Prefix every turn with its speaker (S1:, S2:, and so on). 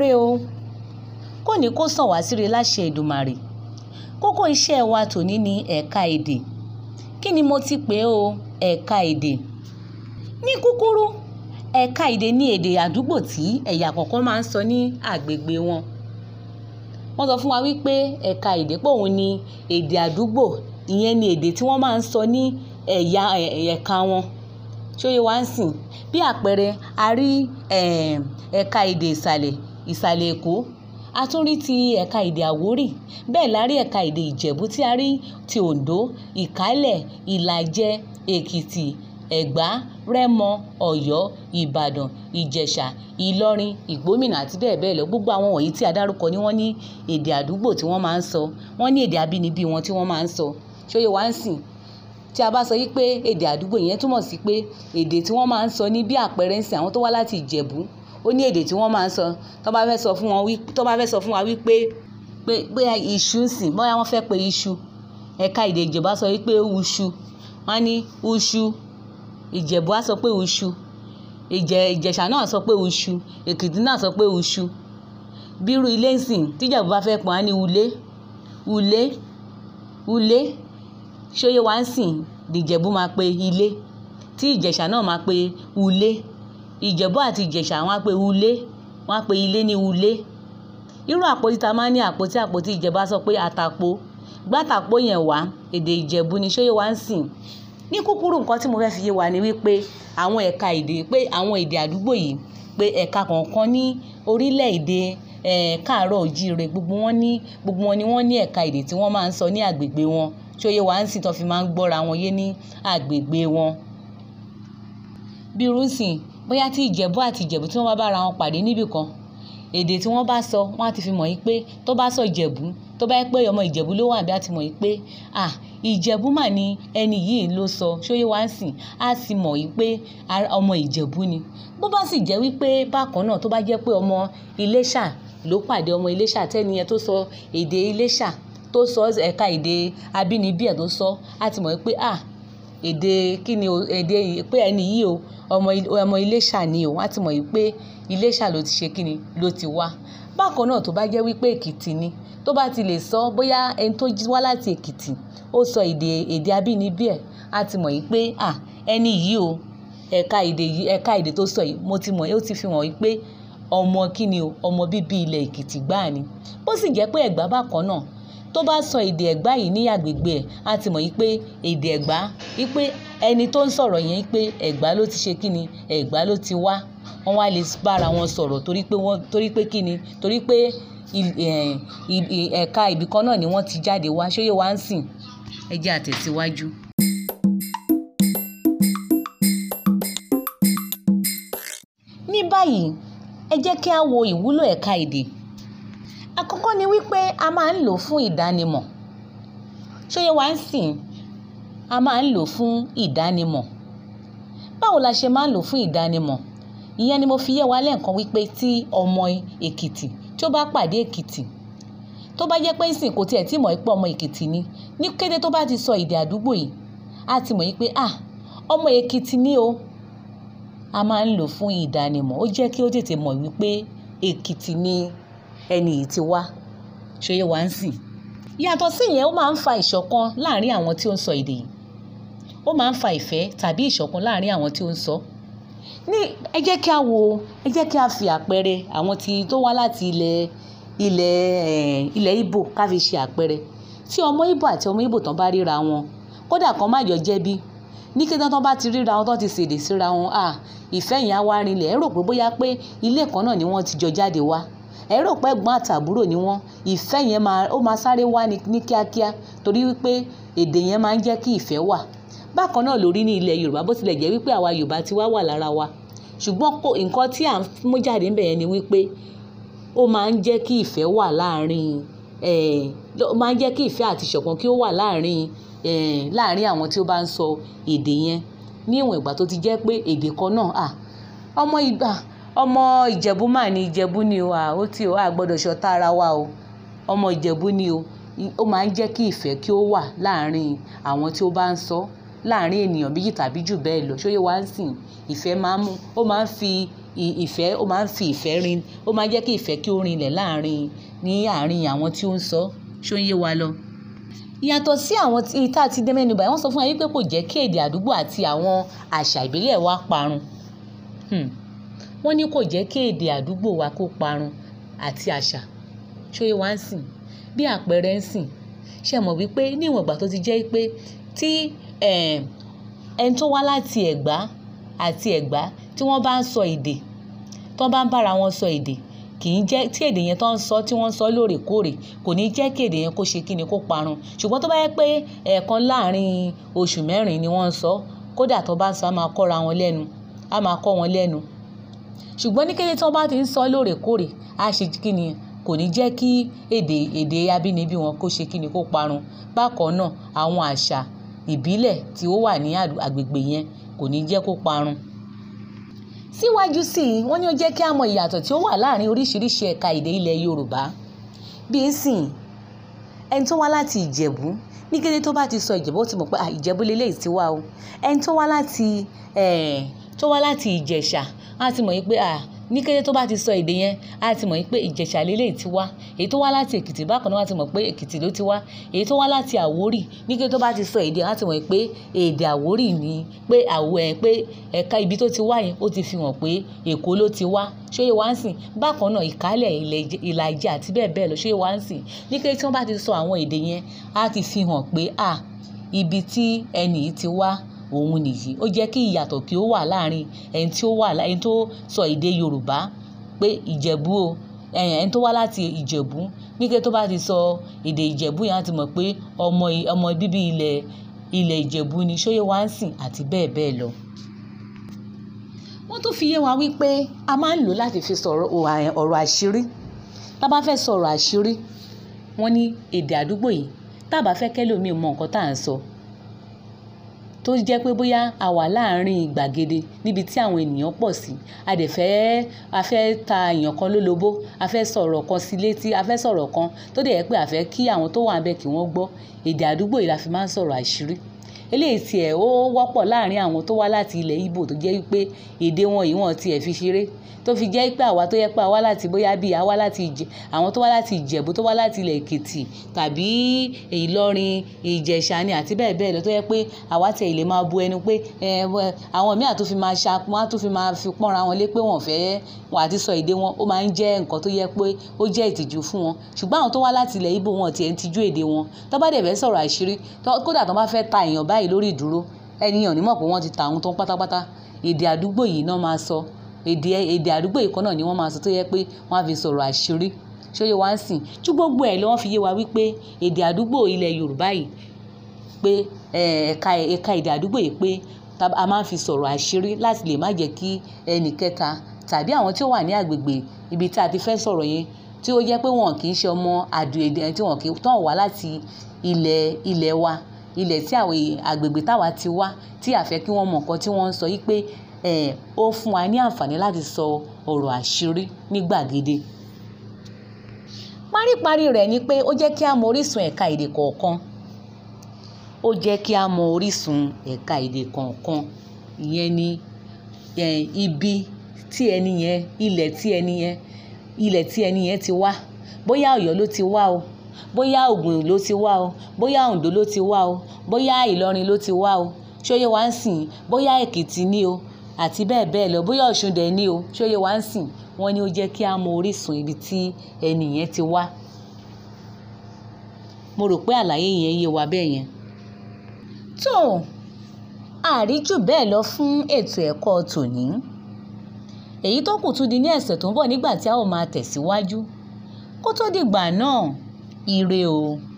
S1: re o kò ní kó sàn wá síre láṣẹ Èdùmàrè kókó iṣẹ́ wa tòní ní ẹ̀ka èdè kí ni mo ti pè o ẹ̀ka èdè ní kúkúrú ẹ̀ka èdè ní èdè àdúgbò tí ẹ̀yà kọ̀ọ̀kan máa ń sọ ní àgbègbè wọn wọ́n sọ fún wa wípé ẹ̀ka èdè pé òun ni èdè àdúgbò ìyẹn ni èdè tí wọ́n máa ń sọ ní ẹ̀yà ẹ̀ka wọn ṣó yẹ wá ń sìn bí àpẹẹrẹ a rí ẹ̀ka èdè ìsàlẹ̀ ìsàlẹ̀ èkó a tún rí ti ẹ̀ka èdè àwórì bẹ́ẹ̀ la rí ẹ̀ka èdè ìjẹ̀bú tí a rí ti oǹdó ìkálẹ̀ ìlàjẹ èkìtì ẹ̀gbá rẹ́mọ ọ̀yọ́ ìbàdàn ìjẹ̀ṣà ìlọrin ìgbómìnà àti bẹ́ẹ̀ bẹ́ẹ̀ lọ gbogbo àwọn wọ̀nyí tí a dárúkọ ni wọ́n ní èdè àdúgbò tí wọ́n máa ń sọ wọ́n ní èdè abínibí wọn tí wọ́n máa ń sọ ṣóyè wá ń sìn tí a bá sọ yí pé èdè àdúgbò yẹn túmọ̀ sí pé èdè tí wọ́n máa ń sọ ní bí àpẹẹrẹ ń sìn àwọn tó wá láti ìjẹ̀bú ó ní èdè tí wọ́n máa ń sọ tó bá fẹ́ sọ fún wọn wí tó bá fẹ́ sọ fún wa wípé pé bóyá iṣu ń sìn bóyá wọ́n fẹ́ pe iṣu ẹ̀ka èdè ìjẹ̀bú á sọ wípé uṣu wọ́n á ní uṣu ìjẹ̀bú á sọ pé uṣu ìjẹ̀ ìjẹ̀ṣà náà sọ pé uṣu èkìtì náà sọ pé uṣu bírú ilé ń sìn tíjẹ̀bú bá fẹ́ pọ̀ á ní ulé ulé ulé ṣóyè wá ń sìn ìjẹ̀bú máa pe ilé tí ìjẹ̀ṣà náà máa pe ulé ìjẹ̀bú àti ìjẹ̀ṣà wọ́n á pe ulé wọ́n á pe ilé ní ulé irú àpótí ta máa ń ní àpótí àpótí ìjẹ̀bú á sọ pé àtàpó gbàtàpó yẹn wá èdè ìjẹ̀bú ni ṣóyè wá ń sìn ní kúkúrú nǹkan tí mo fẹ́ fi yé wa ni wípé àwọn ẹ̀ka èdè pé àwọn èdè àdúgbò yìí pé ẹ̀ka kọ̀ọ̀kan ní orílẹ̀-èdè káàárọ̀ òjíire gbogbo wọn ní gbogbo wọn ni wọ́n ní ẹ̀ka èdè tí wọ́n máa ń sọ ní àgbègbè wọn ṣóyè wá ń sìn tó fi máa ń gbọ́ra wọn yé ní àgbègbè wọn. bí irú sìn bóyá tí ìjẹ̀bú àti ìjẹ̀bú tí wọ́n bá bára wọn pàdé níbì kan èdè tí wọ́n bá sọ wọ́n á ti fi mọ̀ yí pé tó bá sọ ìjẹ̀bú tó bá yẹ pé ọmọ ìjẹ̀bú ló wà bí á ti mọ̀ yí pé à ìjẹ̀bú mà ni ẹni yìí ló sọ ṣóyè wá ń sìn á sì mọ̀ yí pé ọmọ ìjẹ̀bú ni bó bá sì jẹ́ wípé bákan náà tó bá jẹ́ pé ọmọ iléṣà ló pàdé ọmọ iléṣà tẹ́ni yẹn tó sọ èdè iléṣà tó sọ ẹ̀ka èdè abínibí ẹ̀ tó sọ á ti mọ̀ wípé à èdè kí ni èdè pé ẹni yìí o ọmọ ọmọ iléṣà ni o á ti mọ̀ wípé iléṣà ló ti ṣe kí ni ló ti wá bákan náà tó bá jẹ́ wípé èkìtì ni tó bá ti lè sọ bóyá ẹni tó wá láti èkìtì ó sọ èdè èdè abínibí ẹ̀ á ti mọ̀ wípé à ẹni yìí o ẹ̀ka èdè yìí ẹ̀ka èdè tó sọ yìí mo ti mọ̀ ó ti fi hàn wípé ọmọ kí ni o ọmọ bíbí ilẹ̀ èkìtì gbáà ni bó sì jẹ́ pé ẹ̀gbá bákan náà tó bá sọ èdè ẹ̀gbá yìí ní àgbègbè ẹ̀ á ti mọ̀ wípé èdè ẹ̀gbá wípé ẹni tó ń sọ̀rọ̀ yẹn wípé ẹ̀gbá ló ti ṣe kí ni ẹ̀gbá ló ti wá wọ́n wá lè bára wọn sọ̀rọ̀ torí pé wọ́n torí pé kí ni torí pé ẹ̀ka ibìkan náà ni wọ́n ti jáde wá ṣóyè wá ń sìn ẹ jẹ́ àtẹ̀síwájú. ní báyìí ẹ jẹ́ kí a wo ìwúlò ẹ̀ka èdè àkọ́kọ́ ni wípé a máa ń lò fún ìdánimọ̀ ṣóyè wá ń sìn a máa ń lò fún ìdánimọ̀ báwo la ṣe máa ń lò fún ìdánimọ̀ ìyẹn ni mo fi yé wa lẹ́ẹ̀kan wípé tí ọmọ èkìtì tí ó bá pàdé èkìtì tó bá jẹ́ pé ń sìn kò tiẹ̀ tí mọ̀ pé ọmọ èkìtì ni ní kété tó bá ti sọ èdè àdúgbò yìí á ti mọ̀ pé à ọmọ èkìtì ni o a máa ń lò fún ìdánimọ̀ ó jẹ́ kí ó tètè mọ̀ wípé èkìtì ni ẹni yìí ti wá ṣòye wá ń sìn yàtọ̀ sí ìyẹn ó máa ń fa ìṣọ̀kan láàárín àwọn tí ó ń sọ èdè yìí ó máa ń fa ìfẹ́ tàbí ìṣọ̀kan láàárín àwọn tí ó ń sọ ní ẹ jẹ́ kí a wo ẹ jẹ́ kí a fi àpẹẹrẹ àwọn tí tó wá láti ilẹ̀ ilẹ̀ ilẹ̀ Ìgbò ká fi ṣe àpẹẹrẹ tí ọmọ Ìgbò àti ọmọ Ìgbò tán bá ríra wọn kódà kan má jọ jẹ̀bi ní kété tán bá ti ríra wọn tán ti ṣèdè síra wọn à ìfẹ́ yẹn á wá rinlẹ̀ ẹ rò pé bóyá pé ilé kan náà ni wọ́n ti jọ jáde wá ẹ rò pé ẹ̀gbọ́n àtàbúrò ni wọ́n ìfẹ́ yẹn máa ó máa sáré wá ní kíákíá torí wípé èdè yẹn máa ń jẹ́ kí ìfẹ́ wà bákan náà lórí ní ilẹ̀ Yorùbá bó tilẹ̀ jẹ́ wípé àwa Yorùbá ti wá wà lára wa ṣùgbọ́n kò nǹkan tí à ń mú jáde ń bẹ̀ yẹn ni wípé ó máa ń jẹ́ kí ìfẹ́ wà láàrin ó máa ń jẹ́ kí ìfẹ́ àti ìṣọ̀kan kí ó wà láàrin láàrin àwọn tí ó bá ń sọ èdè yẹn ní ìwọ̀n ìgbà tó ti jẹ́ pé èdè kan náà à ọmọ ìgbà ọmọ ìjẹ̀bú mà ní ìjẹ̀bú ni o à ó tí o à gbọ́dọ̀ ṣọ̀tá ara wa o ọmọ ìjẹ̀bú ni o ó máa ń jẹ́ kí ìfẹ́ kí ó wà láàrin àwọn tí ó bá ń sọ láàrin ènìyàn méjì tàbí jù bẹ́ẹ̀ lọ ṣóyè wá ń sìn ìfẹ́ máa ń mú ó máa ń fi ìfẹ́ ó máa ń fi ìfẹ́ rin ó máa ń jẹ́ kí ìfẹ́ kí ó rinlẹ̀ láàrin ní àárín àwọn tí ó ń sọ ṣó ń yé wa lọ. yàtọ̀ sí àwọn tá a ti dé mẹ́nu báyìí wọ́n sọ fún wa wípé kò jẹ́ kí èdè àdúgbò àti àwọn àṣà ìbílẹ̀ wa parun wọ́n ní kò jẹ́ kí èdè àdúgbò wa kó parun àti àṣà ṣó yé wa ń sìn bí àpẹẹrẹ ń sìn ṣe mọ̀ wípé níwọ̀n ìgbà tó ti jẹ́ pé tí ẹni tó wá láti ẹ̀gbá àti ẹ̀gbá tí wọ́n bá ń sọ èdè tó bá ń bára wọn sọ èdè kì í jẹ́ tí èdè yẹn tó ń sọ tí wọ́n ń sọ lóòrèkóòrè kò ní jẹ́ kí èdè yẹn kó ṣe kí ni kó parun ṣùgbọ́n tó bá yẹ pé ẹ̀ẹ̀kan láàrin oṣù mẹ́rin ni wọ́n ń sọ kódà tó bá ń sọ á máa kọ́ra wọn lẹ́nu á máa kọ́ wọn lẹ́nu ṣùgbọ́n ní kété tí wọ́n bá ti ń sọ lóòrèkóòrè á ṣe kí ni kò ní jẹ́ kí èdè èdè abínibí wọn kó ṣe kí ni kó parun bákan náà àwọn àṣà ìbílẹ̀ tí ó wà ní agbègbè yẹn kò ní jẹ́ kó parun. síwájú sí i wọ́n ní ó jẹ́ kí a mọ ìyàtọ̀ tí ó wà láàrin oríṣiríṣi ẹ̀ka èdè ilẹ̀ Yorùbá bí í sìn ẹni tó wá láti Ìjẹ̀bú ní kété tó bá ti sọ Ìjẹ̀bú ó ti mọ̀ pé Ìjẹ̀bú lélẹ́yìí ti wá o ẹni tó wá láti tó wá láti Ìjẹ̀ṣà á ti mọ̀ yìí pé ní kété tó bá ti sọ èdè yẹn á ti mọ̀ pé ìjẹ̀ṣà lélẹ̀ ti wá èyí tó wá láti èkìtì bákan náà á ti mọ̀ pé èkìtì ló ti wá èyí tó wá láti àwórì ní kété tó bá ti sọ èdè á ti mọ̀ pé èdè àwórì ni pé àwọ̀ ẹ̀ pé ẹ̀ka ibi tó ti wá yẹn ó ti fi hàn pé èkó ló ti wá ṣóyè wá ń sìn bákan náà ìkálẹ̀ ìlàjẹ àti bẹ́ẹ̀ bẹ́ẹ̀ lọ ṣóyè wá ń sìn ní kété tí wọ́n bá ti sọ àwọn èdè yẹn á ti fi hàn pé à ibi tí ẹnì yìí ti wá òun nìyí ó jẹ́ kí ìyàtọ̀ kí ó wà láàrin ẹni tí ó wà ẹni tó sọ èdè Yorùbá pé Ìjẹ̀bú o ẹni tó wá láti Ìjẹ̀bú ní kété tó bá ti sọ èdè Ìjẹ̀bú yẹn á ti mọ̀ pé ọmọ ọmọ bíbí ilẹ̀ ilẹ̀ Ìjẹ̀bú ni ṣóyè wá ń sìn àti bẹ́ẹ̀ bẹ́ẹ̀ lọ. wọ́n tún fi yé wa wípé a máa ń lò láti fi sọ̀rọ̀ ọ̀rọ̀ àṣírí tá a bá fẹ́ sọ̀rọ̀ àṣírí wọ́n ní èdè àdúgbò yìí tá a bá fẹ́ kẹ́lòmíì mọ nǹkan tá à ń sọ tó jẹ́ pé bóyá a wà láàárín gbàgede níbi tí àwọn ènìyàn pọ̀ sí a dẹ̀ fẹ́ a fẹ́ ta èèyàn kan lólobó a fẹ́ sọ̀rọ̀ kan sí létí a fẹ́ sọ̀rọ̀ kan tó dẹ̀ yẹ pé a fẹ́ kí àwọn tó wà níbẹ̀ kí wọ́n gbọ́ èdè àdúgbò yìí la fi máa ń sọ̀rọ̀ àṣírí eléyìí tiẹ̀ ó wọ́pọ̀ láàárín àwọn tó wá láti ilẹ̀ Ìgbò tó jẹ́ wípé èdè wọn yìí wọ́n tiẹ̀ fi ṣeré tó fi jẹ́ pé àwa tó yẹ pé àwa láti bóyá bíi àwa láti ìjẹ àwọn tó wá láti Ìjẹ̀bú tó wá láti ilẹ̀ Èkìtì tàbí Ìlọrin Ìjẹ̀ṣà ni àti bẹ́ẹ̀ bẹ́ẹ̀ lọ tó yẹ pé àwa tiẹ̀ lè máa bu ẹnu pé àwọn míì àtúnfi máa ṣa wọn àtúnfi máa fi pọ́nra wọn lé pé wọ́n fẹ́ wọn àti sọ èdè wọn ó máa ń jẹ́ nǹkan tó yẹ pé ó jẹ́ ìtìjú fún wọn ṣùgbọ́n àwọn tó wá láti ilẹ̀ Ìgbò wọn tiẹ̀ ń tijú èdè wọn tó bá dẹ̀ fẹ́ sọ̀rọ̀ àṣírí kódà tó bá fẹ́ ta èèyàn báyìí lórí ìdúró ẹnìyàn nímọ̀ pé wọ́n ti ta àwọn tó ń pátápátá èdè àdúgbò yìí náà máa sọ èdè èdè àdúgbò yìí kan náà ni wọ́n máa sọ tó yẹ pé wọ́n á fi sọ̀rọ̀ àṣírí ṣóyè wá ń sìn tí gbogbo ẹ̀ ló wọ́n fi yé wa wípé èdè àdúgbò ilẹ̀ Yorùbá yìí pé ẹ̀ka ẹ̀ka èdè àdúgbò yìí pé a máa ń fi sọ̀rọ̀ àṣírí láti lè má jẹ́ kí ẹnì kẹta tàbí àwọn tí ó wà ní àgbègbè ibi tí a ti fẹ́ sọ̀rọ̀ yẹn tí ó jẹ́ pé wọn kì í ṣe ọmọ àdó èdè tí wọn kì í tán wá láti ilẹ̀ ilẹ̀ wa ilẹ̀ tí àwọn àgbègbè táwa ti wá tí a fẹ́ kí wọ́n mọ̀ nǹkan tí wọ́n ń sọ yìí pé ó fún wa ní àǹfààní láti sọ ọ̀rọ̀ àṣírí ní gbàgede. paríparí rẹ̀ ni pé ó jẹ́ kí a mọ orísun ẹ̀ka èdè kọ̀ọ̀kan ó jẹ́ kí a mọ orísun ẹ̀ka èdè kọ̀ọ̀kan ìyẹn ni ibi tí ẹni yẹn ilẹ̀ tí ẹni yẹn ilẹ̀ tí ẹni yẹn ti wá bóyá Ọ̀yọ́ ló ti wá o bóyá Ògùn ló ti wá o bóyá Oǹdó ló ti wá o bóyá Ìlọrin ló ti wá o ṣóyè wá ń sìn bóyá Èkìtì ní o àti bẹ́ẹ̀ bẹ́ẹ̀ lọ bóyá Ọ̀ṣun dẹ̀ ní o ṣóyè wá ń sìn wọ́n ní ó jẹ́ kí a mọ orísun ibi tí ẹni yẹn ti wá. mo rò pé àlàyé yẹn yé wa bẹ́ẹ̀ yẹn. tó àríjù bẹ́ẹ̀ lọ fún ètò ẹ̀kọ́ tòní èyí tó kù tún di ní ẹ̀sẹ̀ tó ń bọ̀ nígbà tí a ó máa tẹ̀síwájú kó tó dìgbà náà ire o.